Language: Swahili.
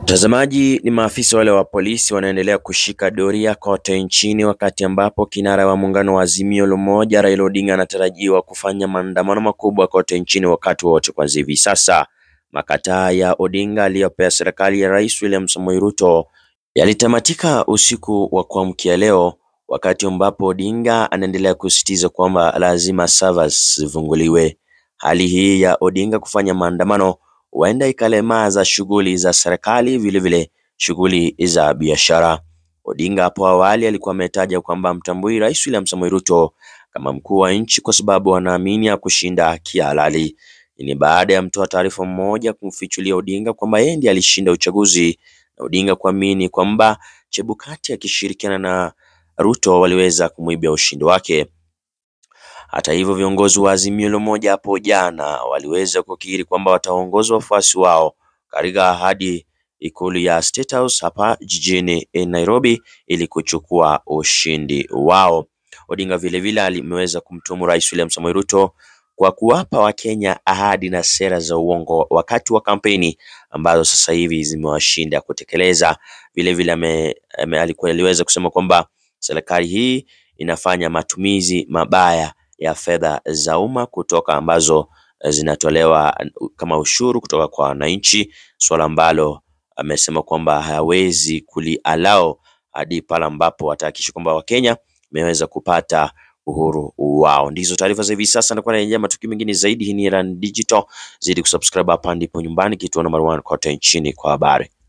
Mtazamaji, ni maafisa wale wa polisi wanaendelea kushika doria kote nchini, wakati ambapo kinara wa muungano wa Azimio la Umoja Raila Odinga anatarajiwa kufanya maandamano makubwa kote nchini wakati wote. Kwanza hivi sasa, makataa ya Odinga aliyopea serikali ya Rais William Samoei Ruto yalitamatika usiku wa kuamkia leo, wakati ambapo Odinga anaendelea kusisitiza kwamba lazima servers zifunguliwe. Hali hii ya Odinga kufanya maandamano huenda ikalemaza shughuli za serikali, vilevile shughuli za biashara. Odinga hapo awali alikuwa ametaja kwamba mtambui Rais William Samoei Ruto kama mkuu wa nchi kwa sababu anaamini hakushinda kihalali. Ni baada ya mtoa taarifa mmoja kumfichulia Odinga kwamba yeye ndiye alishinda uchaguzi na Odinga kuamini kwamba Chebukati akishirikiana na Ruto waliweza kumwibia ushindi wake. Hata hivyo viongozi wa Azimio la Umoja hapo jana waliweza kukiri kwamba wataongoza wafuasi wao katika hadi ikulu ya State House hapa jijini Nairobi ili kuchukua ushindi wao. Odinga vilevile alimeweza kumtumu Rais William Samoei Ruto kwa kuwapa Wakenya ahadi na sera za uongo wakati wa kampeni ambazo sasa hivi zimewashinda kutekeleza. Vilevile alikuwa aliweza kusema kwamba serikali hii inafanya matumizi mabaya ya fedha za umma kutoka ambazo zinatolewa kama ushuru kutoka kwa wananchi, swala ambalo amesema kwamba hawezi kulialao hadi pale ambapo watahakikisha kwamba Wakenya wameweza kupata uhuru wao. Ndizo taarifa za hivi sasa, nakuwa narejea matukio mengine zaidi. Hii ni Erand Digital, zidi kusubscribe hapa ndipo nyumbani, kituo namba 1 kote nchini kwa habari.